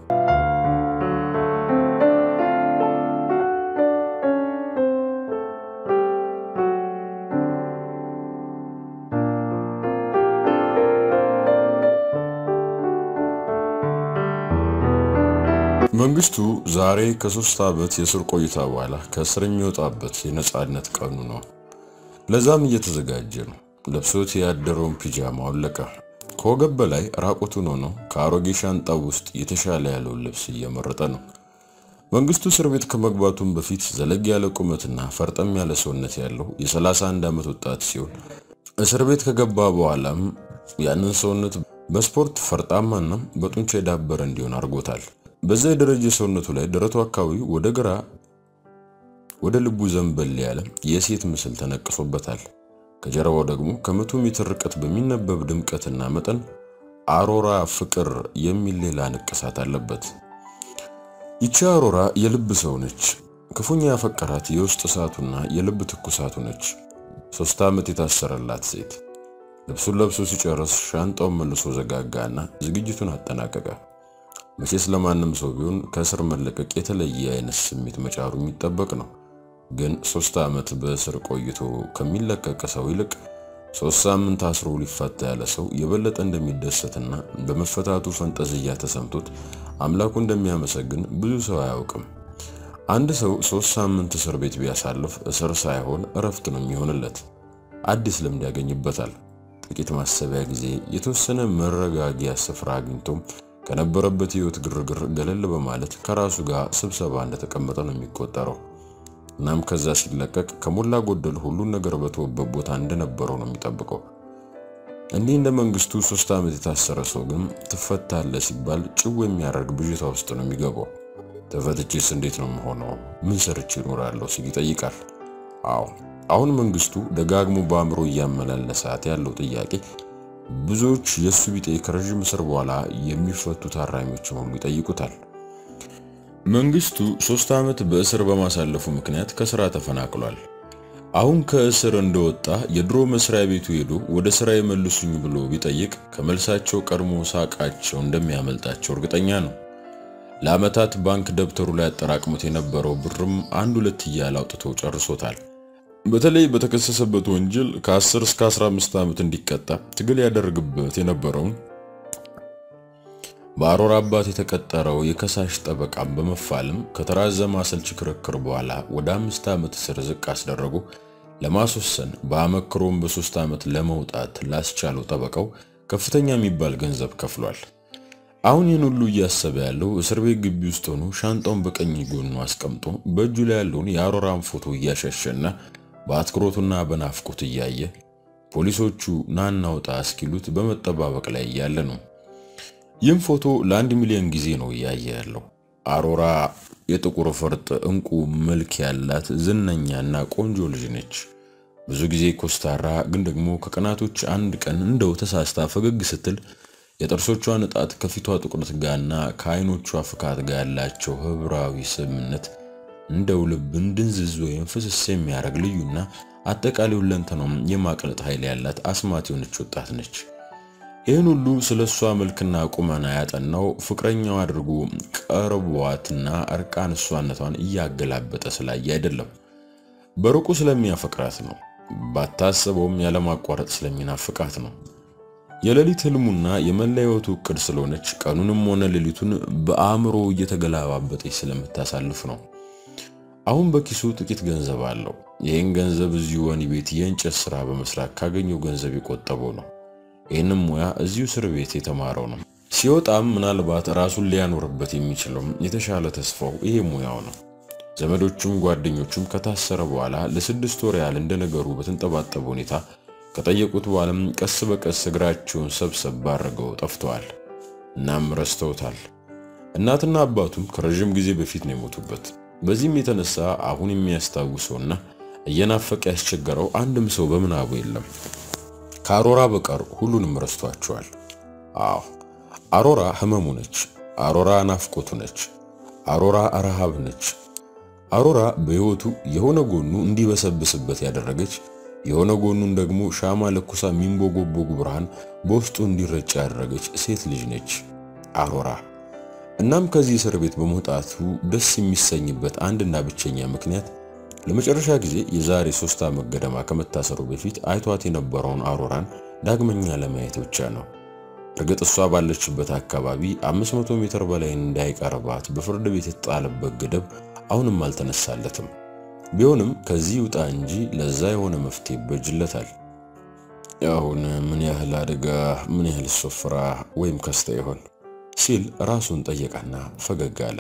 መንግስቱ ዛሬ ከሶስት ዓመት የእስር ቆይታ በኋላ ከእስር የሚወጣበት የነጻነት ቀኑ ነው። ለዛም እየተዘጋጀ ነው። ለብሶት ያደረውን ፒጃማ አወለቀ። ከወገብ በላይ ራቁቱን ሆኖ ከአሮጌ ሻንጣው ውስጥ የተሻለ ያለውን ልብስ እየመረጠ ነው። መንግስቱ እስር ቤት ከመግባቱም በፊት ዘለግ ያለ ቁመትና ፈርጠም ያለ ሰውነት ያለው የ31 ዓመት ወጣት ሲሆን እስር ቤት ከገባ በኋላም ያንን ሰውነት በስፖርት ፈርጣማና በጡንቻ የዳበረ እንዲሆን አድርጎታል። በዛ የደረጀ ሰውነቱ ላይ ደረቱ አካባቢ ወደ ግራ ወደ ልቡ ዘንበል ያለ የሴት ምስል ተነቅሶበታል። ከጀርባው ደግሞ ከመቶ ሜትር ርቀት በሚነበብ ድምቀትና መጠን አሮራ ፍቅር የሚል ሌላ ንቅሳት አለበት። ይቺ አሮራ የልብ ሰው ነች። ክፉኛ ያፈቀራት የውስጥ እሳቱና የልብ ትኩሳቱ ነች። ሶስት ዓመት የታሰረላት ሴት ልብሱን ለብሶ ሲጨርስ ሻንጣውን መልሶ ዘጋጋና ዝግጅቱን አጠናቀቀ። መቼስ ለማንም ሰው ቢሆን ከእስር መለቀቅ የተለየ አይነት ስሜት መጫሩ የሚጠበቅ ነው። ግን ሶስት ዓመት በእስር ቆይቶ ከሚለቀቅ ሰው ይልቅ ሶስት ሳምንት አስሮ ሊፈታ ያለ ሰው የበለጠ እንደሚደሰትና በመፈታቱ ፈንጠዝያ ተሰምቶት አምላኩ እንደሚያመሰግን ብዙ ሰው አያውቅም። አንድ ሰው ሶስት ሳምንት እስር ቤት ቢያሳልፍ እስር ሳይሆን እረፍት ነው የሚሆንለት። አዲስ ልምድ ያገኝበታል። ጥቂት ማሰቢያ ጊዜ፣ የተወሰነ መረጋጊያ ስፍራ አግኝቶም ከነበረበት ህይወት ግርግር ገለል በማለት ከራሱ ጋር ስብሰባ እንደተቀመጠ ነው የሚቆጠረው። እናም ከዛ ሲለቀቅ ከሞላ ጎደል ሁሉን ነገር በተወበት ቦታ እንደነበረው ነው የሚጠብቀው። እንዲህ እንደ መንግስቱ ሶስት ዓመት የታሰረ ሰው ግን ትፈታለህ ሲባል ጭው የሚያደርግ ብዥታ ውስጥ ነው የሚገባው። ተፈትቼስ እንዴት ነው የምሆነው? ምን ሰርቼ እኖራለሁ ሲል ይጠይቃል። አዎ አሁን መንግስቱ ደጋግሞ በአእምሮ እያመላለሳት ያለው ጥያቄ ብዙዎች የእሱ ቢጤ ከረዥም እስር በኋላ የሚፈቱ ታራሚዎችን ሁሉ ይጠይቁታል። መንግስቱ ሶስት ዓመት በእስር በማሳለፉ ምክንያት ከስራ ተፈናቅሏል። አሁን ከእስር እንደወጣ የድሮ መስሪያ ቤቱ ሄዶ ወደ ስራ የመልሱኝ ብሎ ቢጠይቅ ከመልሳቸው ቀድሞ ሳቃቸው እንደሚያመልጣቸው እርግጠኛ ነው። ለዓመታት ባንክ ደብተሩ ላይ አጠራቅሞት የነበረው ብርም አንድ ሁለት እያለ አውጥቶ ጨርሶታል። በተለይ በተከሰሰበት ወንጀል ከ10 እስከ 15 ዓመት እንዲቀጣ ትግል ያደርግበት የነበረውን በአሮራ አባት የተቀጠረው የከሳሽ ጠበቃም በመፋለም ከተራዘመ አሰልቺ ክርክር በኋላ ወደ አምስት ዓመት እስር ዝቅ አስደረጉ ለማስወሰን በአመክሮም በሶስት ዓመት ለመውጣት ላስቻለው ጠበቃው ከፍተኛ የሚባል ገንዘብ ከፍሏል። አሁን ይህን ሁሉ እያሰበ ያለው እስር ቤት ግቢ ውስጥ ሆኖ ሻንጣውን በቀኝ ጎኑ አስቀምጦ በእጁ ላይ ያለውን የአሮራን ፎቶ እያሸሸና በአትኩሮቱና በናፍቆት እያየ ፖሊሶቹ ናና ውጣ እስኪሉት በመጠባበቅ ላይ እያለ ነው። ይህም ፎቶ ለአንድ ሚሊዮን ጊዜ ነው እያየ ያለው። አሮራ የጥቁር ፈርጥ እንቁ መልክ ያላት ዝነኛና ቆንጆ ልጅ ነች። ብዙ ጊዜ ኮስታራ፣ ግን ደግሞ ከቀናቶች አንድ ቀን እንደው ተሳስታ ፈገግ ስትል የጥርሶቿ ንጣት ከፊቷ ጥቁረት ጋርና ከዓይኖቿ ፍካት ጋር ያላቸው ህብራዊ ስምነት እንደው ልብን ድንዝዝ ወይም ፍስስ የሚያደርግ ልዩና አጠቃላይ ሁለንተናውም የማቅለጥ ኃይል ያላት አስማት የሆነች ወጣት ነች። ይህን ሁሉ ስለ እሷ መልክና ቁመና ያጠናው ፍቅረኛው አድርጎ ቀርቧትና እርቃን እሷነቷን እያገላበጠ ስላየ አይደለም፣ በሩቁ ስለሚያፈቅራት ነው። ባታሰበውም ያለማቋረጥ ስለሚናፍቃት ነው። የሌሊት ህልሙና የመላ ህይወቱ እቅድ ስለሆነች ቀኑንም ሆነ ሌሊቱን በአእምሮ እየተገላባበጠች ስለምታሳልፍ ነው። አሁን በኪሱ ጥቂት ገንዘብ አለው። ይህን ገንዘብ እዚሁ ወህኒ ቤት የእንጨት ስራ በመስራት ካገኘው ገንዘብ የቆጠበው ነው። ይህንም ሙያ እዚሁ እስር ቤት የተማረው ነው። ሲወጣም ምናልባት ራሱን ሊያኖርበት የሚችለው የተሻለ ተስፋው ይሄ ሙያው ነው። ዘመዶቹም ጓደኞቹም ከታሰረ በኋላ ለስድስት ወር ያህል እንደ ነገሩ በተንጠባጠበ ሁኔታ ከጠየቁት በኋላም ቀስ በቀስ እግራቸውን ሰብሰብ አድርገው ጠፍተዋል። እናም ረስተውታል። እናትና አባቱም ከረዥም ጊዜ በፊት ነው የሞቱበት። በዚህም የተነሳ አሁን የሚያስታውሰውና እየናፈቀ ያስቸገረው አንድም ሰው በምናቡ የለም። ከአሮራ በቀር ሁሉንም ረስቷቸዋል። አዎ አሮራ ህመሙ ነች። አሮራ ናፍቆቱ ነች። አሮራ ረሃብ ነች። አሮራ በህይወቱ የሆነ ጎኑ እንዲበሰብስበት ያደረገች የሆነ ጎኑን ደግሞ ሻማ ለኩሳ የሚንቦጎቦጉ ብርሃን በውስጡ እንዲረጭ ያደረገች ሴት ልጅ ነች አሮራ። እናም ከዚህ እስር ቤት በመውጣቱ ደስ የሚሰኝበት አንድና ብቸኛ ምክንያት ለመጨረሻ ጊዜ የዛሬ ሶስት ዓመት ገደማ ከመታሰሩ በፊት አይቷት የነበረውን አሮራን ዳግመኛ ለማየት ብቻ ነው። እርግጥ እሷ ባለችበት አካባቢ 500 ሜትር በላይ እንዳይቀርባት በፍርድ ቤት የተጣለበት ገደብ አሁንም አልተነሳለትም። ቢሆንም ከዚህ ውጣ እንጂ ለዛ የሆነ መፍትሄ ይበጅለታል። አሁን ምን ያህል አደጋ፣ ምን ያህል ሶፍራ ወይም ከስተ ይሆን ሲል ራሱን ጠየቀና ፈገግ አለ።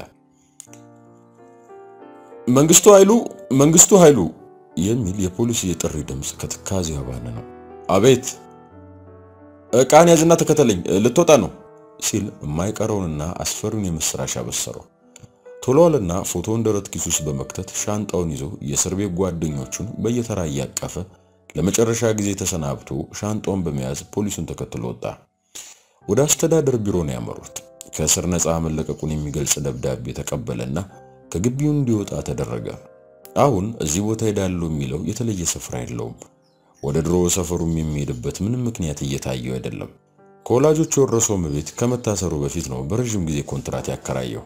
መንግስቱ ኃይሉ፣ መንግስቱ ኃይሉ የሚል የፖሊስ የጥሪ ድምፅ ከትካዜው ባነ ነው። አቤት፣ ዕቃን ያዝና ተከተለኝ፣ ልትወጣ ነው ሲል የማይቀረውንና አስፈሪውን የምስራች አበሰረው። ቶሎ አለና ፎቶውን ደረት ኪስ ውስጥ በመክተት ሻንጣውን ይዞ የእስር ቤት ጓደኞቹን በየተራ እያቀፈ ለመጨረሻ ጊዜ ተሰናብቶ ሻንጣውን በመያዝ ፖሊሱን ተከትሎ ወጣ። ወደ አስተዳደር ቢሮ ነው ያመሩት። ከእስር ነፃ መለቀቁን የሚገልጽ ደብዳቤ ተቀበለና ከግቢው እንዲወጣ ተደረገ። አሁን እዚህ ቦታ ሄዳለሁ የሚለው የተለየ ስፍራ የለውም። ወደ ድሮ ሰፈሩም የሚሄድበት ምንም ምክንያት እየታየው አይደለም። ከወላጆቹ የወረሰው ቤት ከመታሰሩ በፊት ነው በረዥም ጊዜ ኮንትራት ያከራየው።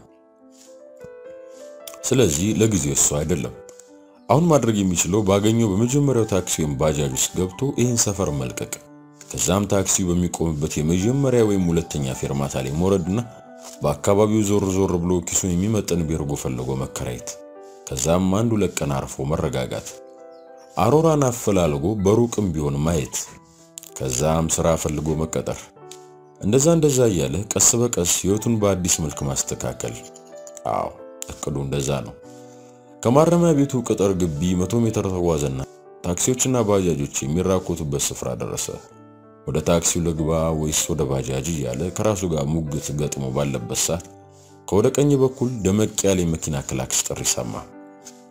ስለዚህ ለጊዜው እሱ አይደለም። አሁን ማድረግ የሚችለው ባገኘው በመጀመሪያው ታክሲ ወይም ባጃጅ ውስጥ ገብቶ ይህን ሰፈር መልቀቅ፣ ከዛም ታክሲው በሚቆምበት የመጀመሪያ ወይም ሁለተኛ ፌርማታ ላይ መውረድና በአካባቢው ዞር ዞር ብሎ ኪሱን የሚመጥን ቤርጎ ፈልጎ መከራየት፣ ከዛም አንድ ሁለት ቀን አርፎ መረጋጋት፣ አሮራን አፈላልጎ በሩቅም ቢሆን ማየት፣ ከዛም ስራ ፈልጎ መቀጠር። እንደዛ እንደዛ እያለ ቀስ በቀስ ህይወቱን በአዲስ መልክ ማስተካከል። አዎ እቅዱ እንደዛ ነው። ከማረሚያ ቤቱ ቅጥር ግቢ መቶ ሜትር ተጓዘና ታክሲዎችና ባጃጆች የሚራኮቱበት ስፍራ ደረሰ። ወደ ታክሲው ልግባ ወይስ ወደ ባጃጅ እያለ ከራሱ ጋር ሙግት ገጥሞ ባለበት ሰዓት ከወደ ቀኝ በኩል ደመቅ ያለ የመኪና ክላክስ ጥሪ ሰማ።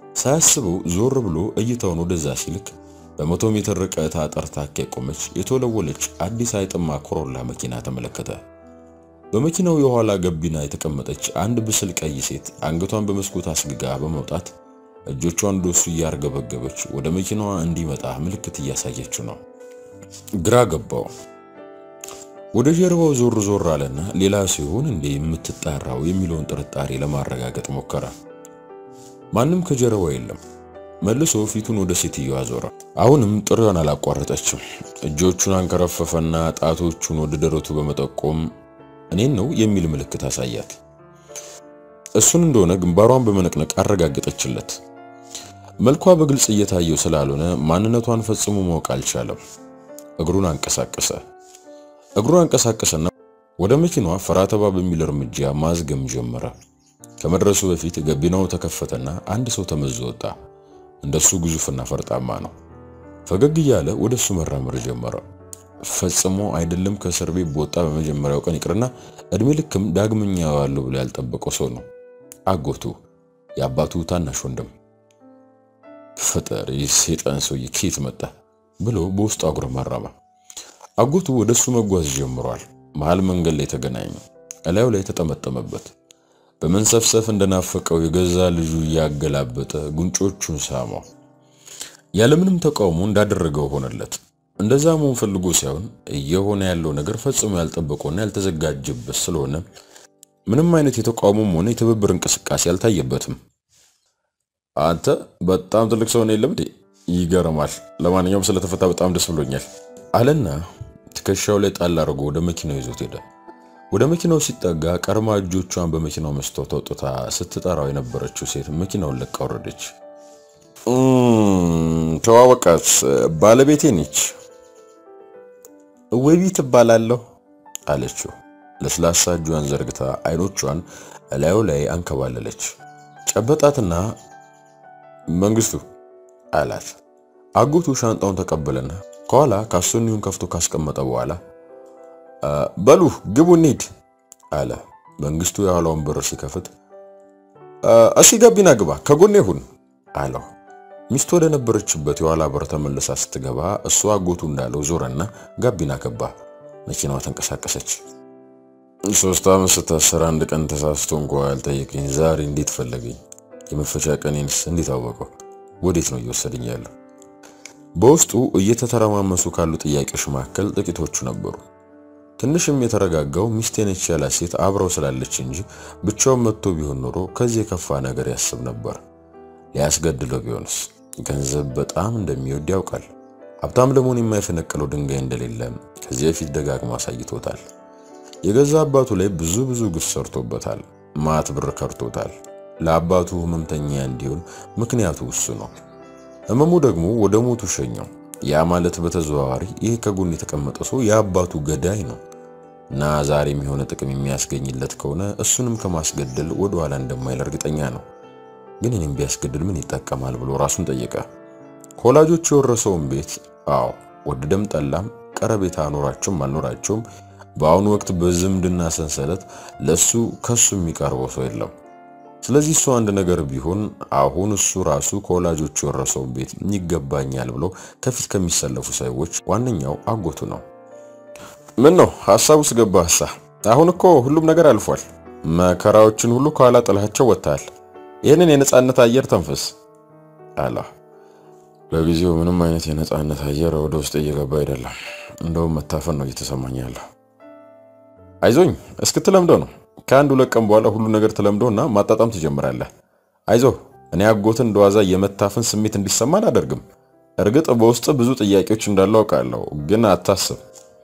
ሳያስበው ዞር ብሎ እይታውን ወደዛ ሲልክ በመቶ ሜትር ርቀት አጠርታካ የቆመች የተወለወለች አዲስ አይጥማ ኮሮላ መኪና ተመለከተ። በመኪናው የኋላ ገቢና የተቀመጠች አንድ ብስል ቀይ ሴት አንገቷን በመስኮት አስግጋ በመውጣት እጆቿን ወደሱ እያርገበገበች ወደ መኪናዋ እንዲመጣ ምልክት እያሳየችው ነው። ግራ ገባው። ወደ ጀርባው ዞር ዞር አለና ሌላ ሲሆን እንዴ የምትጣራው የሚለውን ጥርጣሬ ለማረጋገጥ ሞከረ። ማንም ከጀርባው የለም። መልሶ ፊቱን ወደ ሴትዮዋ ዞረ። አሁንም ጥሪዋን አላቋረጠችም። እጆቹን አንከረፈፈና ጣቶቹን ወደ ደረቱ በመጠቆም እኔን ነው የሚል ምልክት አሳያት። እሱን እንደሆነ ግንባሯን በመነቅነቅ አረጋገጠችለት። መልኳ በግልጽ እየታየው ስላልሆነ ማንነቷን ፈጽሞ ማወቅ አልቻለም። እግሩን አንቀሳቀሰ። እግሩን አንቀሳቀሰና ወደ መኪናዋ ፈራተባ በሚል እርምጃ ማዝገም ጀመረ። ከመድረሱ በፊት ገቢናው ተከፈተና አንድ ሰው ተመዞ ወጣ። እንደሱ ግዙፍና ፈርጣማ ነው። ፈገግ እያለ ወደሱ መራመር ጀመረ። ፈጽሞ አይደለም ከእስር ቤት በወጣ በመጀመሪያው ቀን ይቅርና እድሜ ልክም ዳግመኛ ያዋለው ብሎ ያልጠበቀው ሰው ነው። አጎቱ የአባቱ ታናሽ ወንድም። ፈጠሪ ሰይጣን ሰውዬ ከየት መጣ ብሎ በውስጡ አጉረመረመ። አጎቱ ወደሱ መጓዝ ጀምሯል። መሃል መንገድ ላይ ተገናኙ። እላዩ ላይ ተጠመጠመበት። በመንሰፍሰፍ እንደናፈቀው የገዛ ልጁ እያገላበጠ ጉንጮቹን ሳመው። ያለምንም ተቃውሞ እንዳደረገው ሆነለት። እንደዛ መሆን ፈልጎ ሳይሆን እየሆነ ያለው ነገር ፈጽሞ ያልጠበቀውና ያልተዘጋጀበት ስለሆነ ምንም አይነት የተቃውሞም ሆነ የትብብር እንቅስቃሴ አልታየበትም። አንተ በጣም ትልቅ ሰው ነው የለም እንዴ? ይገርማል። ለማንኛውም ስለተፈታ በጣም ደስ ብሎኛል አለና ትከሻው ላይ ጣል አድርጎ ወደ መኪናው ይዞት ሄደ። ወደ መኪናው ሲጠጋ ቀርማ እጆቿን በመኪናው መስታወት አውጥታ ስትጠራው የነበረችው ሴት መኪናውን ለቃ ወረደች። ተዋወቃት፣ ባለቤቴ ነች። ወቢ ትባላለሁ አለችው። ለስላሳ እጇን ዘርግታ አይኖቿን እላዩ ላይ አንከባለለች። ጨበጣትና መንግስቱ አላት። አጎቱ ሻንጣውን ተቀበለና ከኋላ ካሶኒውን ከፍቶ ካስቀመጠ በኋላ በሉ ግቡ እንሂድ አለ። መንግስቱ የኋላውን በር ሲከፍት እሺ ገቢና ግባ ከጎኔ ሁን አለው። ሚስቱ ወደ ነበረችበት የኋላ በር ተመልሳ ስትገባ እሱ አጎቱ እንዳለው ዞረና ጋቢና ገባ። መኪናዋ ተንቀሳቀሰች። ሶስት ዓመት ስታሰር አንድ ቀን ተሳስቶ እንኳ ያልጠየቀኝ ዛሬ እንዴት ፈለገኝ? የመፈቻ ቀኔንስ እንዴት አወቀው? ወዴት ነው እየወሰደኝ ያለው? በውስጡ እየተተረማመሱ ካሉ ጥያቄዎች መካከል ጥቂቶቹ ነበሩ። ትንሽም የተረጋጋው ሚስቴ ነች ያላት ሴት አብረው ስላለች እንጂ ብቻውን መጥቶ ቢሆን ኖሮ ከዚህ የከፋ ነገር ያስብ ነበር። ሊያስገድለው ቢሆንስ? ገንዘብ በጣም እንደሚወድ ያውቃል። ሀብታም ለመሆን የማይፈነቅለው ድንጋይ እንደሌለ ከዚህ በፊት ደጋግሞ አሳይቶታል። የገዛ አባቱ ላይ ብዙ ብዙ ግፍ ሰርቶበታል። ማት ብር ከርቶታል። ለአባቱ ህመምተኛ እንዲሆን ምክንያቱ እሱ ነው። ህመሙ ደግሞ ወደ ሞቱ ሸኘው። ያ ማለት በተዘዋዋሪ ይህ ከጎን የተቀመጠ ሰው የአባቱ ገዳይ ነው እና ዛሬም የሆነ ጥቅም የሚያስገኝለት ከሆነ እሱንም ከማስገደል ወደ ኋላ እንደማይል እርግጠኛ ነው። ግን እኔም ቢያስገድል ምን ይጠቀማል ብሎ ራሱን ጠየቀ። ከወላጆቹ የወረሰውን ቤት አዎ ወደደም ጠላም ቀረቤታ አኖራቸውም አልኖራቸውም በአሁኑ ወቅት በዝምድና ሰንሰለት ለሱ ከሱ የሚቀርበው ሰው የለም። ስለዚህ እሱ አንድ ነገር ቢሆን አሁን እሱ ራሱ ከወላጆቹ የወረሰውን ቤት ይገባኛል ብሎ ከፊት ከሚሰለፉ ሰዎች ዋነኛው አጎቱ ነው። ምን ነው ሐሳብ ውስጥ ገባህሳ? አሁን እኮ ሁሉም ነገር አልፏል። መከራዎችን ሁሉ ከኋላ ጥላቸው ወጥተሃል። ይህንን የነጻነት አየር ተንፍስ አለ። ለጊዜው ምንም አይነት የነጻነት አየር ወደ ውስጥ እየገባ አይደለም። እንደውም መታፈን ነው እየተሰማኝ ያለው። አይዞኝ እስክትለምደው ነው ከአንድ ሁለት ቀን በኋላ ሁሉ ነገር ትለምደውና ማጣጣም ትጀምራለህ። አይዞ እኔ አጎትን እንደዋዛ የመታፈን ስሜት እንዲሰማ አላደርግም። እርግጥ በውስጥ ብዙ ጥያቄዎች እንዳሉ አውቃለሁ፣ ግን አታስብ።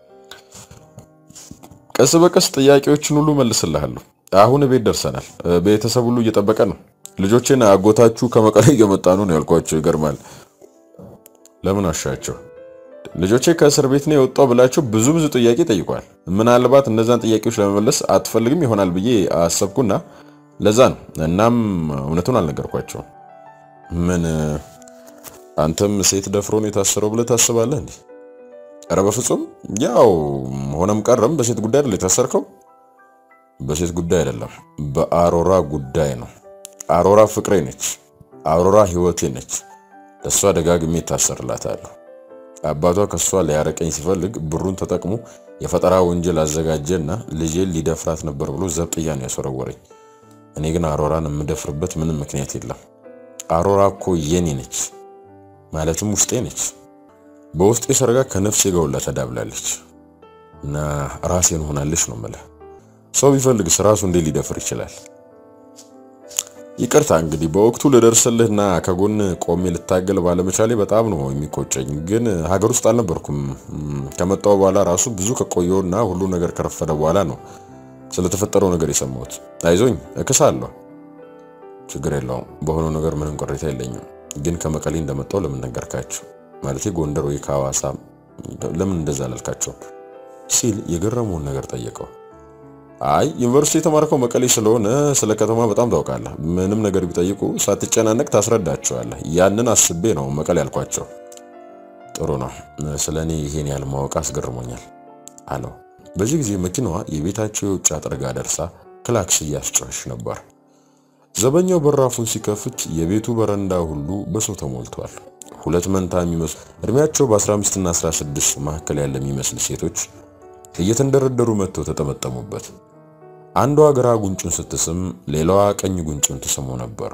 ቀስ በቀስ ጥያቄዎችን ሁሉ መልስልሃለሁ። አሁን ቤት ደርሰናል። ቤተሰብ ሁሉ እየጠበቀ ነው። ልጆችን አጎታችሁ ከመቀሌ እየመጣ ነው ነው ያልኳቸው። ይገርማል። ለምን አሻቸው? ልጆቼ ከእስር ቤት ነው የወጣው ብላቸው ብዙ ብዙ ጥያቄ ጠይቋል። ምናልባት እነዛን ጥያቄዎች ለመመለስ አትፈልግም ይሆናል ብዬ አሰብኩና ለዛ ነው። እናም እውነቱን አልነገርኳቸውም። ምን አንተም ሴት ደፍሮ ነው የታሰረው ብለህ ታስባለህ እንዴ? ኧረ በፍጹም። ያው ሆነም ቀረም በሴት ጉዳይ አይደል የታሰርከው? በሴት ጉዳይ አይደለም፣ በአሮራ ጉዳይ ነው። አሮራ ፍቅሬ ነች። አውሮራ ህይወቴ ነች። ለእሷ ደጋግሜ ይታሰርላታለሁ። አባቷ ከእሷ ሊያረቀኝ ሲፈልግ ብሩን ተጠቅሞ የፈጠራ ወንጀል አዘጋጀና ልጄን ሊደፍራት ነበር ብሎ ዘብጥያ ነው ያስወረወረኝ። እኔ ግን አሮራን የምደፍርበት ምንም ምክንያት የለም። አሮራ እኮ የኔ ነች፣ ማለትም ውስጤ ነች። በውስጤ ሰርጋ ከነፍሴ ጋር ሁላ ተዳብላለች እና ራሴን ሆናለች ነው የምልህ። ሰው ቢፈልግስ ራሱ እንዴት ሊደፍር ይችላል? ይቅርታ እንግዲህ በወቅቱ ልደርስልህና ከጎን ቆሜ ልታገል ባለመቻሌ በጣም ነው የሚቆጨኝ። ግን ሀገር ውስጥ አልነበርኩም። ከመጣሁ በኋላ ራሱ ብዙ ከቆየውና ሁሉ ነገር ከረፈደ በኋላ ነው ስለተፈጠረው ነገር የሰማሁት። አይዞኝ እክሳለሁ፣ ችግር የለውም። በሆነው ነገር ምንም ቅሬታ የለኝም። ግን ከመቀሌ እንደመጣው ለምን ነገርካቸው? ማለቴ ጎንደር ወይ ከሐዋሳ ለምን እንደዛ አላልካቸው? ሲል የገረመውን ነገር ጠየቀው። አይ ዩኒቨርሲቲ የተማርከው መቀሌ ስለሆነ ስለ ከተማ በጣም ታውቃለህ። ምንም ነገር ቢጠይቁ ሳትጨናነቅ ታስረዳቸዋለህ። ያንን አስቤ ነው መቀሌ ያልኳቸው። ጥሩ ነው። ስለ እኔ ይሄን ያህል ማወቅ አስገርሞኛል አለው። በዚህ ጊዜ መኪናዋ የቤታቸው የውጭ አጥር ጋር ደርሳ ክላክስ እያስጮኸች ነበር። ዘበኛው በራፉን ሲከፍት የቤቱ በረንዳ ሁሉ በሰው ተሞልቷል። ሁለት መንታ የሚመስሉ እድሜያቸው በ15 እና 16 መካከል ያለ የሚመስል ሴቶች እየተንደረደሩ መጥተው ተጠመጠሙበት። አንዷ ግራ ጉንጩን ስትስም፣ ሌላዋ ቀኝ ጉንጩን ትስመው ነበር።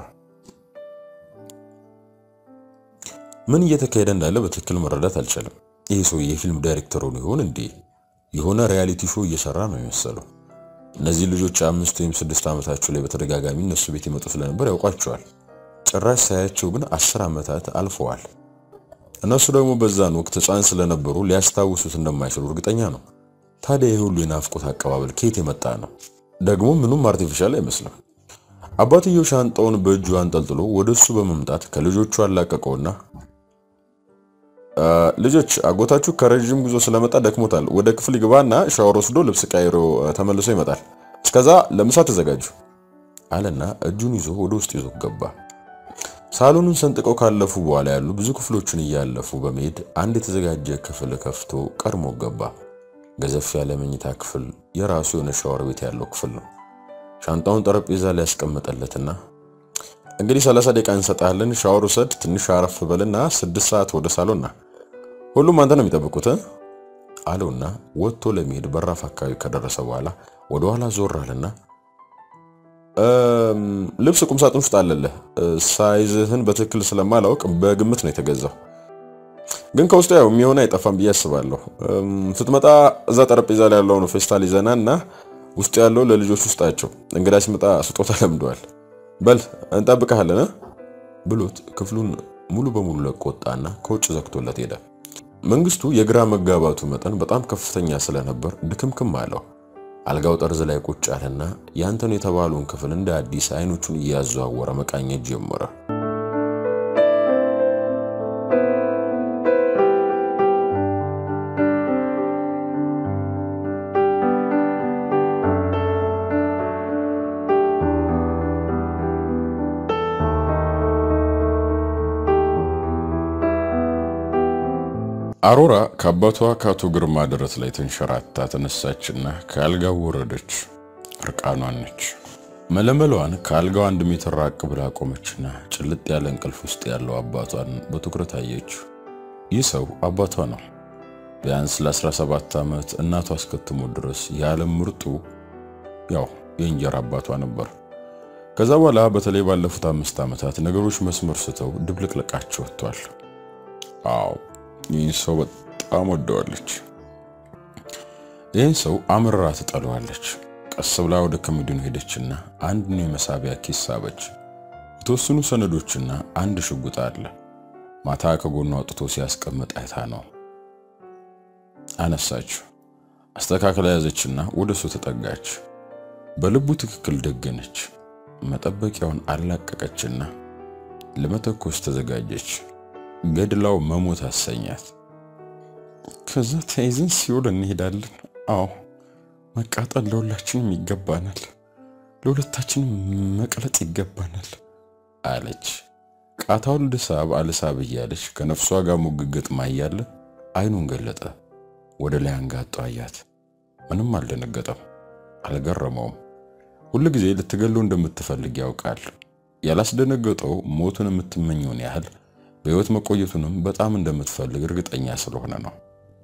ምን እየተካሄደ እንዳለ በትክክል መረዳት አልቻለም። ይህ ሰው የፊልም ዳይሬክተር ሆኖ ይሆን እንዴ? የሆነ ሪያሊቲ ሾው እየሰራ ነው የመሰለው። እነዚህ ልጆች አምስት ወይም ስድስት ዓመታቸው ላይ በተደጋጋሚ እነሱ ቤት ይመጡ ስለነበር ያውቋቸዋል። ጭራሽ ሳያቸው ግን አስር ዓመታት አልፈዋል። እነሱ ደግሞ በዛን ወቅት ሕፃን ስለነበሩ ሊያስታውሱት እንደማይችሉ እርግጠኛ ነው። ታዲያ ይህ ሁሉ የናፍቆት አቀባበል ከየት የመጣ ነው? ደግሞ ምኑም አርቲፊሻል አይመስልም። አባትየው ሻንጣውን በእጁ አንጠልጥሎ ወደ እሱ በመምጣት ከልጆቹ አላቀቀውና ልጆች አጎታችሁ ከረዥም ጉዞ ስለመጣ ደክሞታል። ወደ ክፍል ይግባና ሻወር ወስዶ ልብስ ቀይሮ ተመልሶ ይመጣል። እስከዛ ለምሳ ተዘጋጁ አለና እጁን ይዞ ወደ ውስጥ ይዞ ገባ። ሳሎኑን ሰንጥቀው ካለፉ በኋላ ያሉ ብዙ ክፍሎችን እያለፉ በመሄድ አንድ የተዘጋጀ ክፍል ከፍቶ ቀድሞ ገባ። ገዘፍ ያለ መኝታ ክፍል፣ የራሱ የሆነ ሻወር ቤት ያለው ክፍል ነው። ሻንጣውን ጠረጴዛ ላይ ያስቀመጠለትና እንግዲህ 30 ደቂቃ እንሰጣለን፣ ሻወር ውሰድ፣ ትንሽ አረፍ በልና ስድስት ሰዓት ወደ ሳሎንና ሁሉም አንተ ነው የሚጠብቁት አለውና ወጥቶ ለመሄድ በራፍ አካባቢ ከደረሰ በኋላ ወደ ኋላ ዞር አለና ልብስ ቁም ሳጥን ውስጥ አለልህ። ሳይዝህን በትክክል ስለማላውቅ በግምት ነው የተገዛው፣ ግን ከውስጡ ያው የሚሆን አይጠፋም ብዬ አስባለሁ። ስትመጣ እዛ ጠረጴዛ ላይ ያለውን ፌስታል ይዘና እና ውስጡ ያለው ለልጆች ውስጣቸው እንግዳ ሲመጣ ስጦታ ለምደዋል። በል እንጠብቅሃለን ብሎት ክፍሉን ሙሉ በሙሉ ለቆ ወጣና ከውጭ ዘግቶለት ሄደ። መንግስቱ የግራ መጋባቱ መጠን በጣም ከፍተኛ ስለነበር ድክምክም አለው። አልጋው ጠርዝ ላይ ቁጭ አለና ያንተን የተባለውን ክፍል እንደ አዲስ አይኖቹን እያዘዋወረ መቃኘት ጀመረ። አሮራ ከአባቷ ከአቶ ግርማ ደረት ላይ ተንሸራታ ተነሳችና ከአልጋው ወረደች። እርቃኗን ነች። መለመሏን ከአልጋው አንድ ሜትር ራቅ ብላ ቆመችና ጭልጥ ያለ እንቅልፍ ውስጥ ያለው አባቷን በትኩረት አየችው። ይህ ሰው አባቷ ነው። ቢያንስ ለ17 ዓመት እናቷ አስከትሞ ድረስ የዓለም ምርጡ ያው የእንጀራ አባቷ ነበር። ከዛ በኋላ በተለይ ባለፉት አምስት ዓመታት ነገሮች መስመር ስተው ድብልቅልቃቸው ወጥቷል። አዎ ይህን ሰው በጣም ወደዋለች። ይህን ሰው አምርራ ትጠለዋለች። ቀስ ብላ ወደ ኮሚዲኑ ሄደችና አንድ ነው የመሳቢያ ኪስ ሳበች። የተወሰኑ ሰነዶችና አንድ ሽጉጥ አለ። ማታ ከጎኗ አውጥቶ ሲያስቀምጥ አይታ ነው። አነሳችው። አስተካክላ ያዘችና ወደ እሱ ተጠጋች። በልቡ ትክክል ደገነች። መጠበቂያውን አላቀቀችና ለመተኮስ ተዘጋጀች። ገድላው መሞት አሰኛት። ከዛ ተይዘን ሲኦል እንሄዳለን። አዎ መቃጠል ለሁላችንም ይገባናል፣ ለሁለታችንም መቅለጥ ይገባናል አለች። ቃታውን ልሳብ አልሳብ እያለች ከነፍሷ ጋር ሙግግጥ ማያለ አይኑን ገለጠ። ወደ ላይ አንጋጦ አያት። ምንም አልደነገጠም፣ አልገረመውም። ሁሉ ጊዜ ልትገለው እንደምትፈልግ ያውቃል። ያላስደነገጠው ሞቱን የምትመኘውን ያህል በሕይወት መቆየቱንም በጣም እንደምትፈልግ እርግጠኛ ስለሆነ ነው።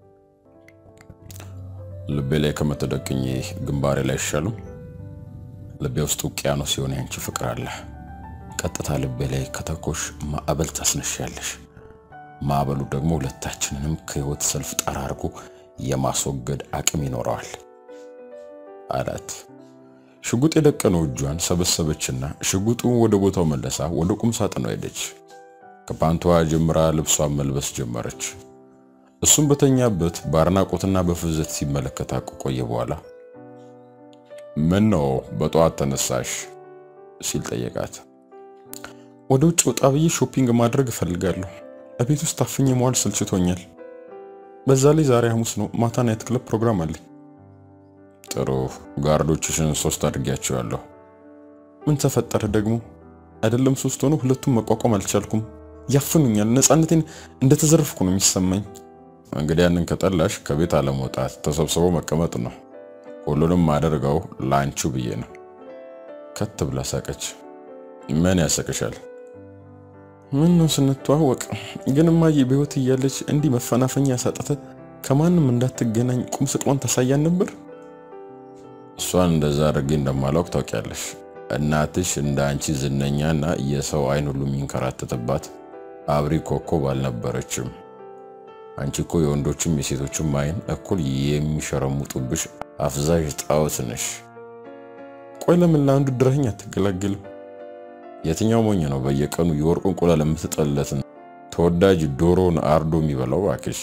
ልቤ ላይ ከመተደቅኝ ግንባሬ ላይ አይሻልም? ልቤ ውስጥ ውቅያኖስ ሲሆን ያንቺ ፍቅር አለ። ቀጥታ ልቤ ላይ ከተኮሽ ማዕበል ታስነሻለሽ። ማዕበሉ ደግሞ ሁለታችንንም ከሕይወት ሰልፍ ጠራርጎ የማስወገድ አቅም ይኖረዋል አላት። ሽጉጥ የደቀነው እጇን ሰበሰበችና ሽጉጡን ወደ ቦታው መለሳ ወደ ቁም ሳጥኗ ሄደች። ከፓንቷ ጀምራ ልብሷን መልበስ ጀመረች። እሱም በተኛበት በአድናቆትና በፍዘት ሲመለከት ከቆየ በኋላ ምን ነው በጠዋት ተነሳሽ ሲል ጠየቃት። ወደ ውጭ ወጣ ብዬ ሾፒንግ ማድረግ እፈልጋለሁ። እቤት ውስጥ ታፍኜ መዋል ሰልችቶኛል። በዛ ላይ ዛሬ ሐሙስ ነው፣ ማታ ናይት ክለብ ፕሮግራም አለኝ። ጥሩ ጋርዶችሽን ሶስት አድርጊያቸዋለሁ። ምን ተፈጠረ ደግሞ? አይደለም ሶስት ሆኖ ሁለቱም መቋቋም አልቻልኩም። ያፍኑኛል። ነፃነቴን እንደተዘረፍኩ ነው የሚሰማኝ። እንግዲህ ያንን ከጠላሽ ከቤት አለመውጣት ተሰብስቦ መቀመጥ ነው። ሁሉንም አደርገው ላንቺው ብዬ ነው። ከት ብላ ሳቀች። ምን ያሰቅሻል? ምን ነው ስንተዋወቅ ግን እማዬ በሕይወት እያለች እንዲህ መፈናፈኛ ያሳጠተ ከማንም እንዳትገናኝ ቁም ስቅሏን ታሳያን ነበር። እሷን እንደዛ አድርጌ እንደማላውቅ ታውቂያለሽ። እናትሽ እንደ አንቺ ዝነኛና የሰው አይን ሁሉ የሚንከራተትባት አብሪ ኮከብ አልነበረችም። አንቺ እኮ የወንዶችም የሴቶችም አይን እኩል የሚሸረሙጡብሽ አፍዛዥ ጣዖት ነሽ። ቆይ ለምን ለአንዱ ድረኸኝ አትገላገልም? የትኛው ሞኝ ነው በየቀኑ የወርቅ እንቁላል የምትጠለትን ተወዳጅ ዶሮን አርዶ የሚበላው? እባክሽ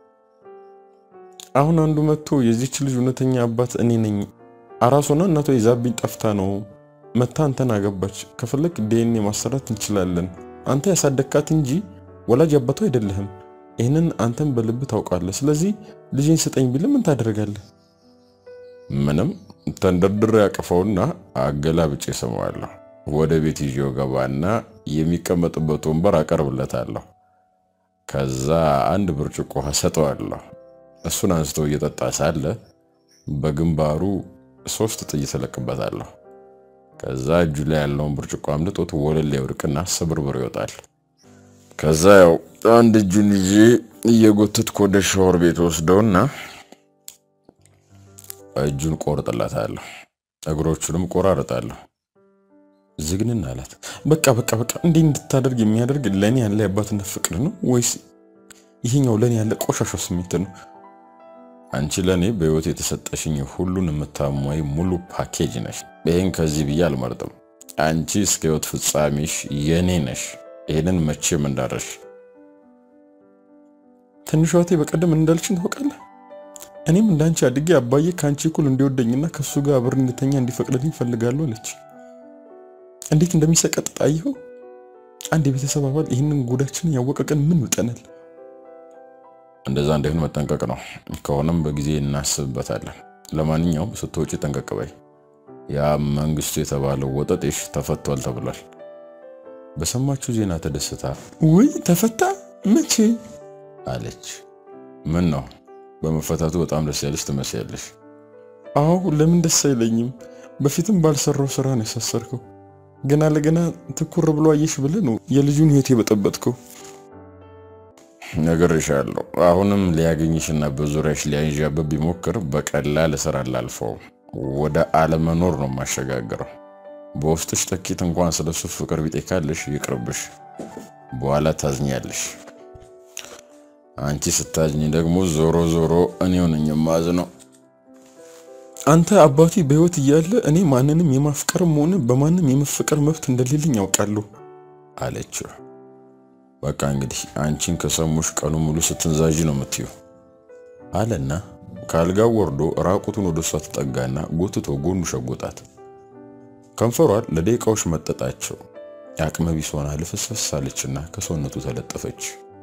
አሁን አንዱ መጥቶ የዚች ልጅ እውነተኛ አባት እኔ ነኝ፣ አራሷና እናቷ ይዛብኝ ጠፍታ ነው መታ አንተን አገባች፣ ከፈለግ ዲኤንኤ ማሰራት እንችላለን፣ አንተ ያሳደግካት እንጂ ወላጅ አባቷ አይደለህም፣ ይህንን አንተን በልብ ታውቃለህ፣ ስለዚህ ልጄን ስጠኝ ቢል ምን ታደርጋለህ? ምንም ተንደርድሬ ያቅፈውና አገላብጬ ስመዋለሁ። ወደ ቤት ይዤው ገባና የሚቀመጥበት ወንበር አቀርብለታለሁ። ከዛ አንድ ብርጭቆ ውሃ ሰጠዋለሁ። እሱን አንስቶ እየጠጣ ሳለ በግንባሩ ሶስት ጥይት እለቅበታለሁ። ከዛ እጁ ላይ ያለውን ብርጭቆ አምልጦት ወለል ላይ ወድቅና ስብርብር ይወጣል። ከዛ ያው አንድ እጁን ይዤ እየጎተትኩ ወደ ሻወር ቤት ወስደውና እጁን ቆርጥለታለሁ፣ እግሮቹንም ቆራርጣለሁ። ዝግንን አላት። በቃ በቃ በቃ እንዲህ እንድታደርግ የሚያደርግ ለእኔ ያለ የአባትነት ፍቅር ነው ወይስ ይሄኛው ለእኔ ያለ ቆሻሻ ስሜት ነው? አንቺ ለእኔ በሕይወት የተሰጠሽኝ ሁሉን የምታሟይ ሙሉ ፓኬጅ ነሽ። ይህን ከዚህ ብዬ አልመርጥም። አንቺ እስከ ሕይወት ፍጻሜሽ የኔ ነሽ። ይህንን መቼም እንዳረሽ ትንሿ እህቴ በቀደም እንዳልችን ታውቃለህ። እኔም እንዳንቺ አድጌ አባዬ ከአንቺ እኩል እንዲወደኝና ከእሱ ጋር አብር እንድተኛ እንዲፈቅድልኝ ፈልጋለሁ አለች። እንዴት እንደሚሰቀጥጥ አየኸው? አንድ የቤተሰብ አባል ይህንን ጉዳችንን ያወቀ ቀን ምን ይውጠናል? እንደዛ እንዳይሆን መጠንቀቅ ነው። ከሆነም በጊዜ እናስብበታለን። ለማንኛውም ስትወጪ ጠንቀቅ በይ። ያ መንግስቱ የተባለው ወጠጤሽ ተፈቷል ተብሏል። በሰማችሁ ዜና ተደስታ ውይ ተፈታ መቼ አለች። ምን ነው በመፈታቱ በጣም ደስ ያለሽ ትመስያለሽ። አዎ ለምን ደስ አይለኝም? በፊትም ባልሰራው ስራ ነው ያሳሰርከው። ገና ለገና ትኩር ብሎ አየሽ ብለህ ነው የልጁን ህይወት የበጠበጥከው። ነግሬሻለሁ። አሁንም ሊያገኝሽና በዙሪያሽ ሊያንዣበብ ቢሞክር በቀላል እስር አላልፈውም። ወደ አለመኖር ነው የማሸጋግረው። በውስጥሽ ጥቂት እንኳን ስለሱ ፍቅር ቢጤ ካለሽ ይቅርብሽ፣ በኋላ ታዝኛለሽ። አንቺ ስታዝኝ ደግሞ ዞሮ ዞሮ እኔው ነኝ የማዝነው። አንተ አባቴ በህይወት እያለ እኔ ማንንም የማፍቀርም ሆነ በማንም የመፈቀር መብት እንደሌለኝ ያውቃለሁ አለችው። በቃ እንግዲህ አንቺን ከሰሙሽ ቀኑ ሙሉ ስትንዛዥ ነው የምትዩ አለና ከአልጋው ወርዶ ራቁቱን ወደ እሷ ተጠጋና ጎትቶ ጎኑ ሸጎጣት። ከንፈሯን ለደቂቃዎች መጠጣቸው። አቅመ ቢስ ሆና ልፍስፍስ አለችና ከሰውነቱ ተለጠፈች።